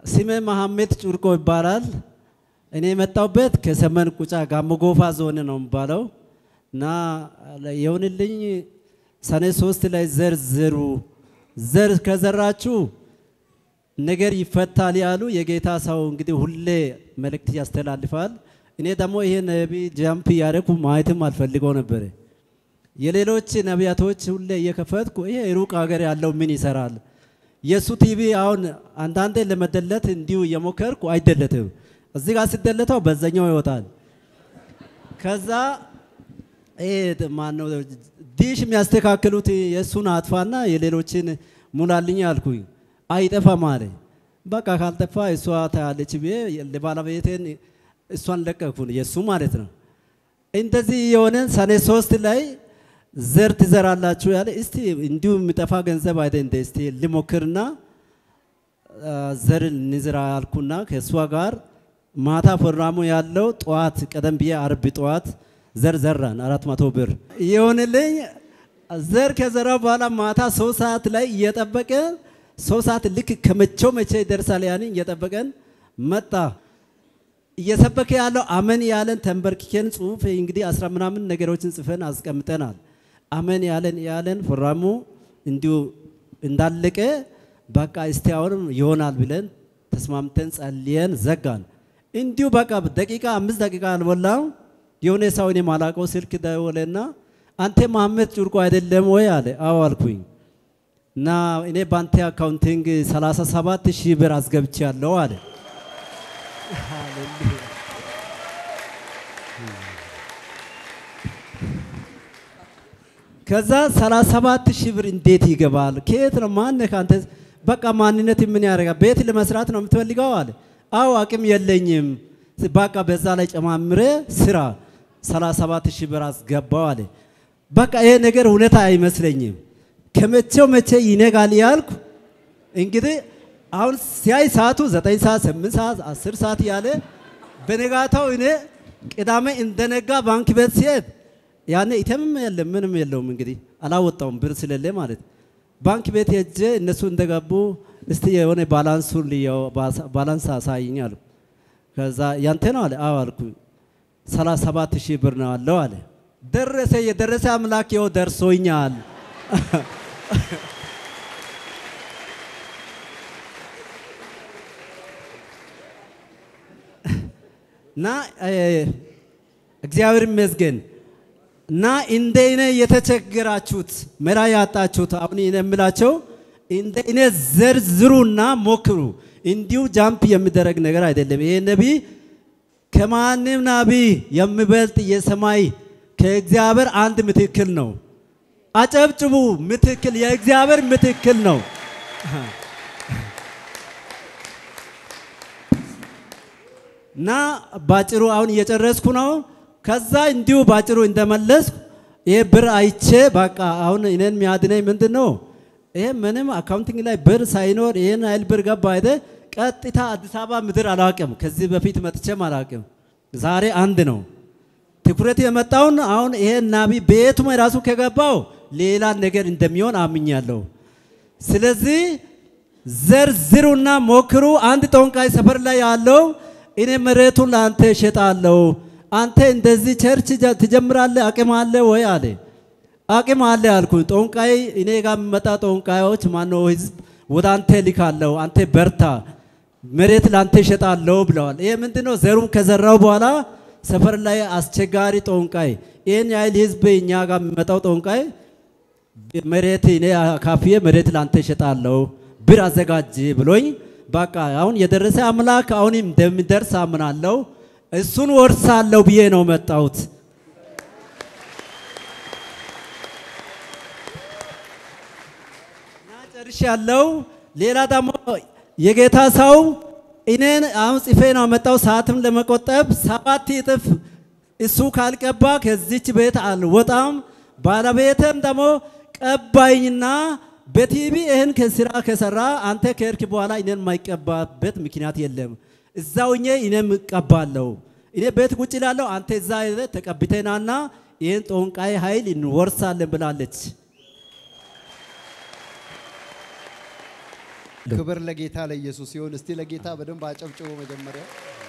ስሜ መሐመድ ጩርቆ ይባላል። እኔ የመጣሁበት ከሰመን ቁጫ ጋሞ ጎፋ ዞን ነው የሚባለው እና የሆንልኝ ሰኔ ሶስት ላይ ዘር ዝሩ፣ ዘር ከዘራችሁ ነገር ይፈታል ያሉ የጌታ ሰው እንግዲህ ሁሌ መልእክት ያስተላልፋል። እኔ ደግሞ ይሄ ነቢ ጃምፕ እያደረኩ ማየትም አልፈልገው ነበር። የሌሎች ነቢያቶች ሁሌ እየከፈትኩ ይሄ ሩቅ ሀገር ያለው ምን ይሰራል? የእሱ ቲቪ አሁን አንዳንዴ ለመደለት እንዲሁ እየሞከርኩ አይደለትም። እዚህ ጋር ሲደለተው በዛኛው ይወጣል። ከዛ ማነው ዲሽ የሚያስተካክሉት የእሱን አጥፋና የሌሎችን ሙላልኝ አልኩኝ። አይጠፋም አለ። በቃ ካልጠፋ እሷ ታያለች ብዬ ለባለቤቴን እሷን ለቀኩን፣ የእሱ ማለት ነው። እንደዚህ የሆነን ሰኔ ሶስት ላይ ዘር ትዘራላችሁ ያለ እስቲ እንዲሁ የሚጠፋ ገንዘብ አይደ እንደ እስቲ ልሞክርና ዘር እንዝራ አልኩና ከእሷ ጋር ማታ ፕሮግራሙ ያለው ጠዋት ቀደም ብዬ አርብ ጠዋት ዘር ዘራን አራት መቶ ብር የሆንልኝ ዘር ከዘራ በኋላ ማታ ሶስት ሰዓት ላይ እየጠበቀ ሶስት ሰዓት ልክ ከመቼው መቼ ይደርሳል ያንን እየጠበቀን መጣ። እየሰበከ ያለው አመን ያለን ተንበርክኬን ጽሁፍ እንግዲህ አስራ ምናምን ነገሮችን ጽፈን አስቀምጠናል። አመን ያለን ያለን ፕሮግራሙ እንዲሁ እንዳለቀ በቃ እስቲ አሁንም ይሆናል ብለን ተስማምተን ጸልየን ዘጋን። እንዲሁ በቃ ደቂቃ አምስት ደቂቃ አልሞላው የሆነ ሰው እኔ ማላውቀው ስልክ ደወለና አንተ መሐመድ ጩርቆ አይደለም ወይ አለ። አዎ አልኩኝ። እና እኔ ባንተ አካውንቲንግ 37 ሺህ ብር አስገብቻለሁ አለ። ከዛ 37 ሺህ ብር እንዴት ይገባል? ከየት ነው? ማነህ አንተ? በቃ ማንነት ምን ያደርጋል? ቤት ለመስራት ነው የምትፈልገው አለ። አዎ አቅም የለኝም። በቃ በዛ ላይ ጨማምረ ስራ 37 ሺህ ብር አስገባው አለ። በቃ ይሄ ነገር እውነት አይመስለኝም። ከመቼው መቼ ይነጋል ያልኩ እንግዲህ አሁን ሲያይ ሰዓቱ 9 ሰዓት 8 ሰዓት 10 ሰዓት ያለ በነጋታው እኔ ቅዳሜ እንደነጋ ባንክ ቤት ሲሄድ ያኔ ኢተምም የለም ምንም የለውም። እንግዲህ አላወጣውም ብር ስለሌለ ማለት ባንክ ቤት ሄጄ እነሱ እንደገቡ እስቲ የሆነ ባላንሱን ልየው ባላንስ አሳይኝ አሉ። ከዛ ያንተ ነው አለ። አዎ አልኩ። 37 ሺህ ብር ነው አለው አለ። ደረሰ። የደረሰ አምላክ ይኸው ደርሶኛል። እና እግዚአብሔር ይመስገን እና እንደ እኔ የተቸገራችሁት መራ ያጣችሁት አሁን እኔ የምላቸው እንደ እኔ ዘርዝሩና ሞክሩ። እንዲሁ ጃምፕ የሚደረግ ነገር አይደለም። ይሄ ነቢይ ከማንም ነቢይ የሚበልጥ የሰማይ ከእግዚአብሔር አንድ ምትክል ነው። አጨብጭቡ። ምትክል የእግዚአብሔር ምትክል ነው። እና ባጭሩ አሁን እየጨረስኩ ነው። ከዛ እንዲሁ ባጭሩ እንደመለስኩ ይሄ ብር አይቼ በቃ አሁን እኔን የሚያድነኝ ምንድን ነው? ይሄ ምንም አካውንቲንግ ላይ ብር ሳይኖር ይሄን አይል ብር ገባ አይደ ቀጥታ አዲስ አበባ ምድር አላውቅም። ከዚህ በፊት መጥቼም አላውቅም። ዛሬ አንድ ነው ትኩረት የመጣውን አሁን ይሄ ናቢ ቤቱም የራሱ ከገባው ሌላ ነገር እንደሚሆን አምኛለሁ። ስለዚህ ዘርዝሩና ሞክሩ። አንድ ጠንቋይ ሰፈር ላይ ያለው እኔ መሬቱን ለአንተ እሸጣለሁ፣ አንተ እንደዚህ ቸርች ትጀምራለህ፣ አቅም አለ ወይ አለ። አቅም አለ አልኩኝ። ጠንቋይ እኔ ጋር የሚመጣ ጠንቋዮች ማነው ህዝብ ወደ አንተ ልካለሁ፣ አንተ በርታ፣ መሬት ለአንተ እሸጣለሁ ብለዋል። ይሄ ምንድነው? ዘሩም ከዘራው በኋላ ሰፈር ላይ አስቸጋሪ ጠንቋይ ይህን ያህል ህዝብ እኛ ጋር የሚመጣው ጠንቋይ መሬት እኔ ካፍዬ መሬት ላንተ እሸጣለሁ ብር አዘጋጅ ብሎኝ በቃ አሁን የደረሰ አምላክ አሁንም እንደሚደርስ አምናለሁ። እሱን ወርሳለሁ ብዬ ነው መጣሁት። እና ጨርሻለሁ። ሌላ ደግሞ የጌታ ሰው እኔን አሁን ጽፌ ነው መጣው ሰዓትም ለመቆጠብ ሰባት እጥፍ እሱ ካልቀባ ከዚች ቤት አልወጣም። ባለቤትም ደግሞ ቀባይና በቲቪ ይህን ከስራ ከሰራ አንተ ከእርክ በኋላ እኔን የማይቀባበት ምክንያት የለም። እዛው እኔ እኔም እቀባለሁ። እኔ ቤት ቁጭ ላለሁ አንተ እዛ ተቀብተናና ይህን ጦንቃይ ኃይል እንወርሳለን ብላለች። ክብር ለጌታ ለኢየሱስ ሲሆን፣ እስቲ ለጌታ በደንብ አጨብጭቦ መጀመሪያ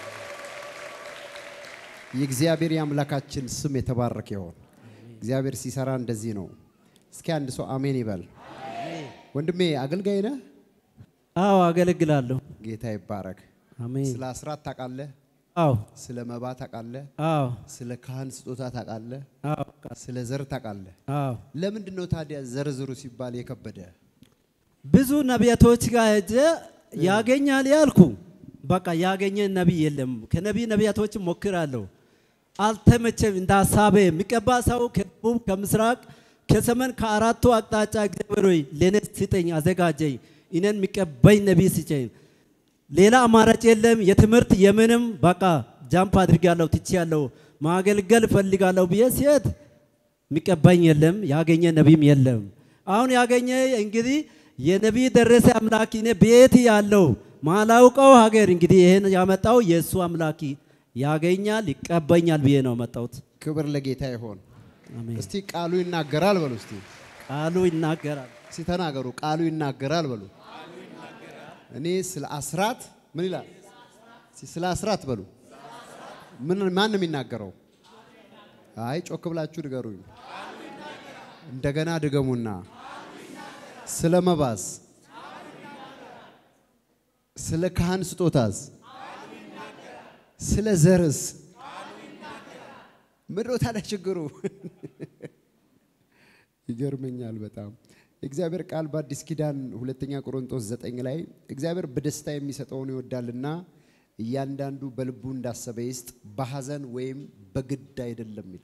የእግዚአብሔር የአምላካችን ስም የተባረከ ይሆን። እግዚአብሔር ሲሰራ እንደዚህ ነው። እስኪ አንድ ሰው አሜን ይበል። ወንድሜ አገልጋይ ነህ? አዎ አገለግላለሁ። ጌታ ይባረክ። አሜን። ስለ አስራት ታውቃለህ? አዎ ስለ መባ ታውቃለህ? አዎ ስለ ካህን ስጦታ ታውቃለህ? አዎ ስለ ዘር ታውቃለህ? አዎ ለምንድን ነው ታዲያ ዘርዝሩ ሲባል የከበደ? ብዙ ነቢያቶች ጋር ሄጄ ያገኛል ያልኩ በቃ ያገኘ ነቢይ የለም። ከነቢይ ነቢያቶች ሞክራለሁ፣ አልተመቸም። እንደ ሀሳቤ የሚቀባ ሰው ከደቡብ ከምስራቅ ከሰሜን ከአራቱ አቅጣጫ እግዚአብሔር ሆይ ለእኔ ስጠኝ፣ አዘጋጀኝ፣ እኔን የሚቀባኝ ነቢይ ስጠኝ። ሌላ አማራጭ የለም። የትምህርት የምንም በቃ ጃምፕ አድርጋለሁ፣ ትቼያለሁ፣ ማገልገል እፈልጋለሁ ብዬ ሲሄድ የሚቀባኝ የለም፣ ያገኘ ነቢይም የለም። አሁን ያገኘ እንግዲህ የነቢይ ደረሰ አምላክ እኔ ቤት ያለው ማላውቀው ሀገር እንግዲህ ይሄን ያመጣው የእሱ አምላክ ያገኛል ይቀበኛል ብዬ ነው መጣሁት። ክብር ለጌታ ይሆን። አሜን። እስቲ ቃሉ ይናገራል በሉ። እስቲ ቃሉ ይናገራል። እስቲ ተናገሩ። ቃሉ ይናገራል በሉ። እኔ ስለ አስራት ምን ይላል? እስቲ ስለ አስራት በሉ። ምን ማን ነው የሚናገረው? አይ ጮክ ብላችሁ ንገሩኝ። እንደገና ድገሙና ስለ መባስ ስለ ካህን ስጦታስ ስለ ዘርስ ምድሮ ታዲያ ችግሩ ይገርመኛል በጣም የእግዚአብሔር ቃል በአዲስ ኪዳን ሁለተኛ ቆሮንቶስ ዘጠኝ ላይ እግዚአብሔር በደስታ የሚሰጠውን ይወዳልና እያንዳንዱ በልቡ እንዳሰበ ይስጥ በሐዘን ወይም በግድ አይደለም ይል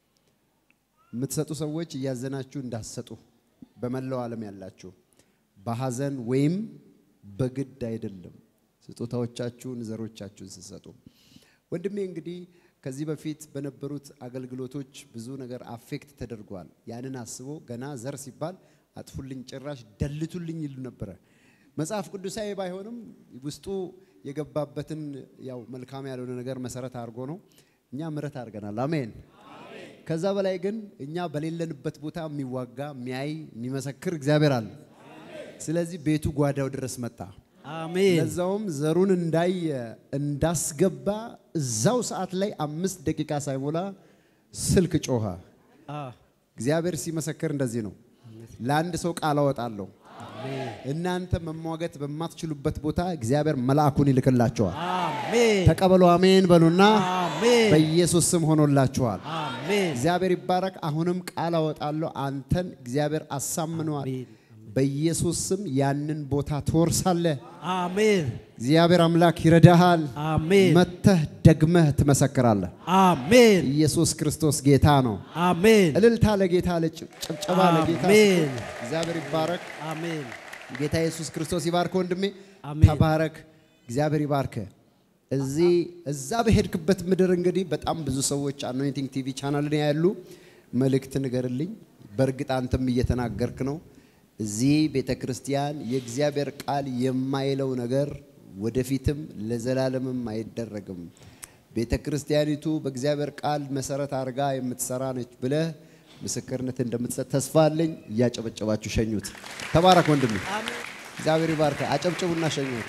የምትሰጡ ሰዎች እያዘናችሁ እንዳሰጡ በመላው ዓለም ያላችሁ በሐዘን ወይም በግድ አይደለም ስጦታዎቻችሁን ዘሮቻችሁን ስትሰጡ ወንድሜ እንግዲህ ከዚህ በፊት በነበሩት አገልግሎቶች ብዙ ነገር አፌክት ተደርጓል ያንን አስቦ ገና ዘር ሲባል አጥፉልኝ ጭራሽ ደልቱልኝ ይሉ ነበረ መጽሐፍ ቅዱሳዊ ባይሆንም ውስጡ የገባበትን ያው መልካም ያልሆነ ነገር መሰረት አድርጎ ነው እኛ ምረት አድርገናል አሜን ከዛ በላይ ግን እኛ በሌለንበት ቦታ የሚዋጋ የሚያይ የሚመሰክር እግዚአብሔር አለ ስለዚህ ቤቱ ጓዳው ድረስ መጣ አሜን ለዛውም ዘሩን እንዳየ እንዳስገባ እዛው ሰዓት ላይ አምስት ደቂቃ ሳይሞላ ስልክ ጮኸ። አዎ፣ እግዚአብሔር ሲመሰክር እንደዚህ ነው። ለአንድ ሰው ቃል አወጣለሁ። እናንተ መሟገት በማትችሉበት ቦታ እግዚአብሔር መልአኩን ይልክላቸዋል። አሜን ተቀበሉ፣ አሜን በሉና አሜን በኢየሱስ ስም ሆኖላችኋል። አሜን እግዚአብሔር ይባረክ። አሁንም ቃል አወጣለሁ። አንተን እግዚአብሔር አሳምነዋል። አሜን። በኢየሱስ ስም ያንን ቦታ ትወርሳለህ። አሜን እግዚአብሔር አምላክ ይረዳሃል። አሜን መተህ ደግመህ ትመሰክራለህ። አሜን ኢየሱስ ክርስቶስ ጌታ ነው። አሜን እልልታ ለጌታ፣ ጭብጨባ ለጌታ። አሜን። እግዚአብሔር ይባረክ። አሜን ጌታ ኢየሱስ ክርስቶስ ይባርክ። ወንድሜ አሜን። ተባረክ። እግዚአብሔር ይባርክ። እዚህ እዛ በሄድክበት ምድር እንግዲህ በጣም ብዙ ሰዎች አኖይንቲንግ ቲቪ ቻናልን ያሉ መልእክት ንገርልኝ። በእርግጥ አንተም እየተናገርክ ነው። እዚህ ቤተ ክርስቲያን የእግዚአብሔር ቃል የማይለው ነገር ወደፊትም ለዘላለምም አይደረግም። ቤተ ክርስቲያኒቱ በእግዚአብሔር ቃል መሰረት አድርጋ የምትሰራ ነች ብለህ ምስክርነት እንደምትሰጥ ተስፋ አለኝ። እያጨበጨባችሁ ሸኙት። ተባረክ ወንድሜ። እግዚአብሔር ይባርክ። አጨብጭቡና ሸኙት።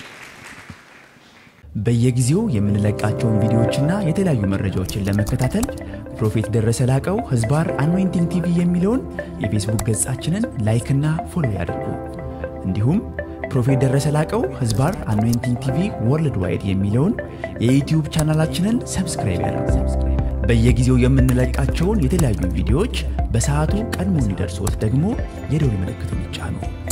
በየጊዜው የምንለቃቸውን ቪዲዮዎችና የተለያዩ መረጃዎችን ለመከታተል ፕሮፌት ደረሰ ላቀው ህዝባር አኖይንቲንግ ቲቪ የሚለውን የፌስቡክ ገጻችንን ላይክና ፎሎ ያድርጉ። እንዲሁም ፕሮፌት ደረሰ ላቀው ህዝባር አኖይንቲንግ ቲቪ ወርልድ ዋይድ የሚለውን የዩትዩብ ቻናላችንን ሰብስክራይብ ያድርጉ። በየጊዜው የምንለቃቸውን የተለያዩ ቪዲዮዎች በሰዓቱ ቀድሞ እንዲደርሶት ደግሞ የደውል ምልክቱን ይጫኑ።